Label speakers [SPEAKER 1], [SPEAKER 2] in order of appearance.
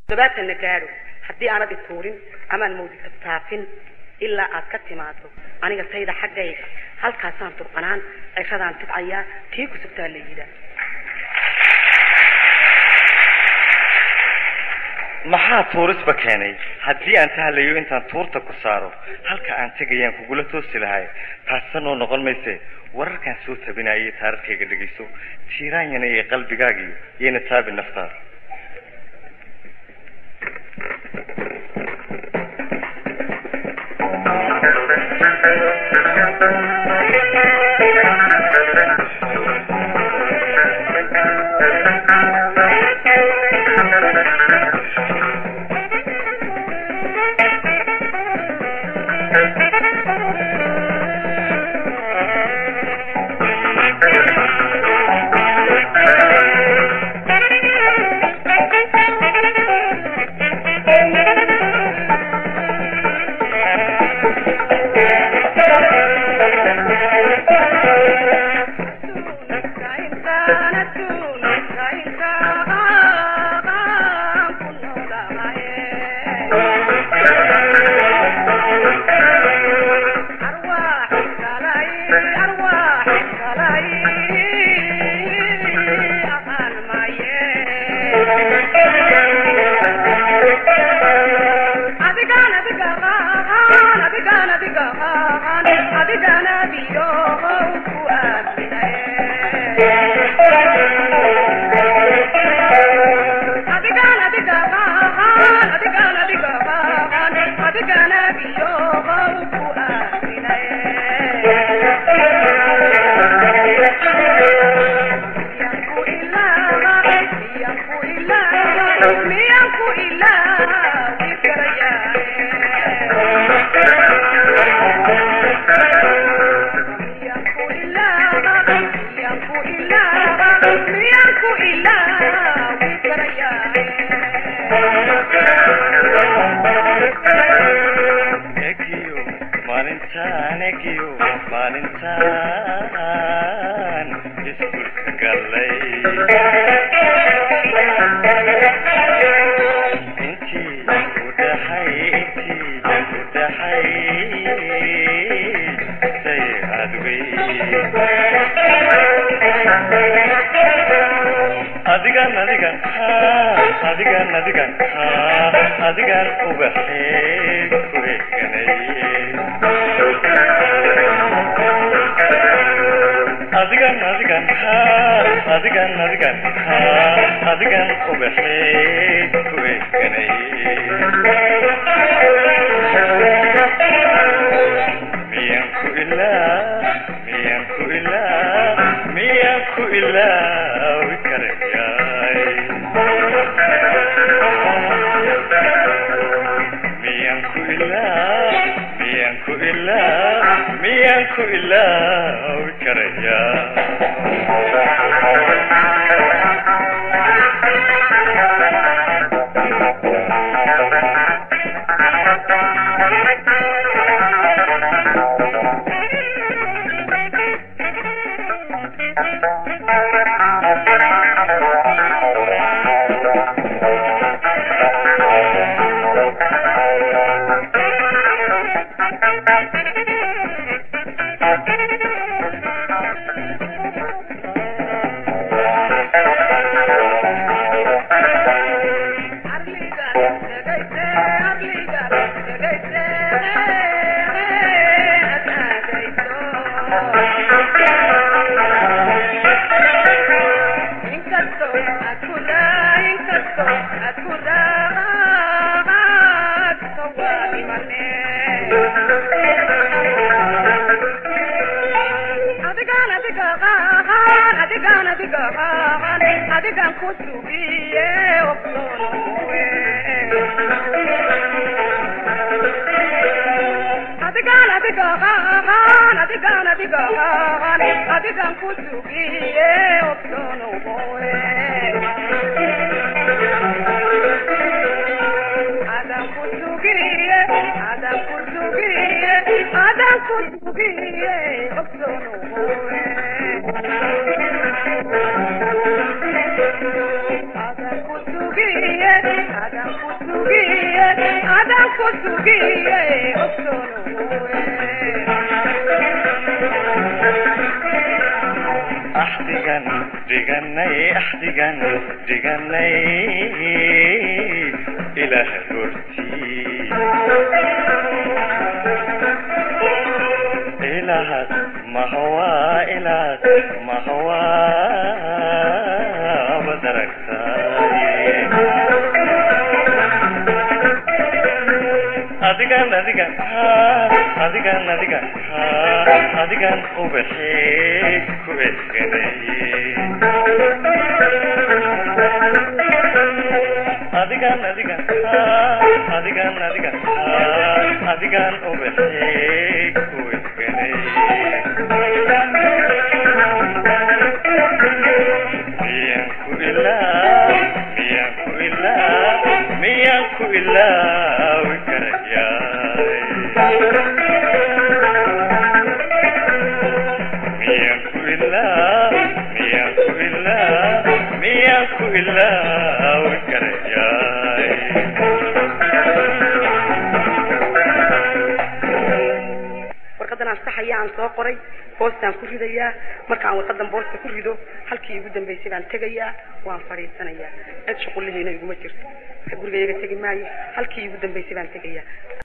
[SPEAKER 1] todobaatanna gaadho haddii aanad ituurin amaan mawdika taafin ilaa aad ka timaado aniga sayda xaggayga halkaasaan turqanaan ceshadaan tidcayaa tii ku sugtaa la yidhaah
[SPEAKER 2] maxaa tuurisba keenay haddii aan tahlayo intaan tuurta ku saaro halka aan tegayaan kugula toosi lahay taassanoo noqon mayse wararkaan soo tabinaya taarikhkayga dhegayso tiiraanyana iyo qalbigaagiyo iyana taabi naftaada adigan adigan adigan adigan adigan ubaxee ku adigan adigan adigan adigan adigan ubaxee ku miyan ku ilaa miyan ku ilaa miyan ku ilaawi karayay miyan ku ilaa miyan ku ilaa miyan ku ilaawi karaya
[SPEAKER 3] adigan ku sugiye ogsonowe adigan adigahan adigan adigahan adigan ku sugiye ogsonowe adan ku sugiye adan ku sugiye adan ku sugiye ogsonowe Adam kutugiye, Adam ku sugiye ogsonowe
[SPEAKER 2] axdigan dhiganay axdigan dhiganay ilaah hortii ilaahad mahawaa ilaahad mahawaa badaragtaay adigan adigan adigan adigan adigan ubaxee ku esganay adigan adigan adigan adigan adigan ubaxee ku esganay miyan ku ilaa miyan ku ilaa miyan ku ilaawi karayaay miyan ku ilaa miyan ku ilaa miyan ku ilaawi karayaay
[SPEAKER 1] warqadan aan saxaya aan soo qoray boostaan ku ridayaa markaan warqadan boosta ku rido halkii igu dambaysay baan tegayaa waan fadhiisanayaa cid shuqulihiina iguma jirto guriga iyaga tegi maayo halkii igu dambaysay baan tegayaa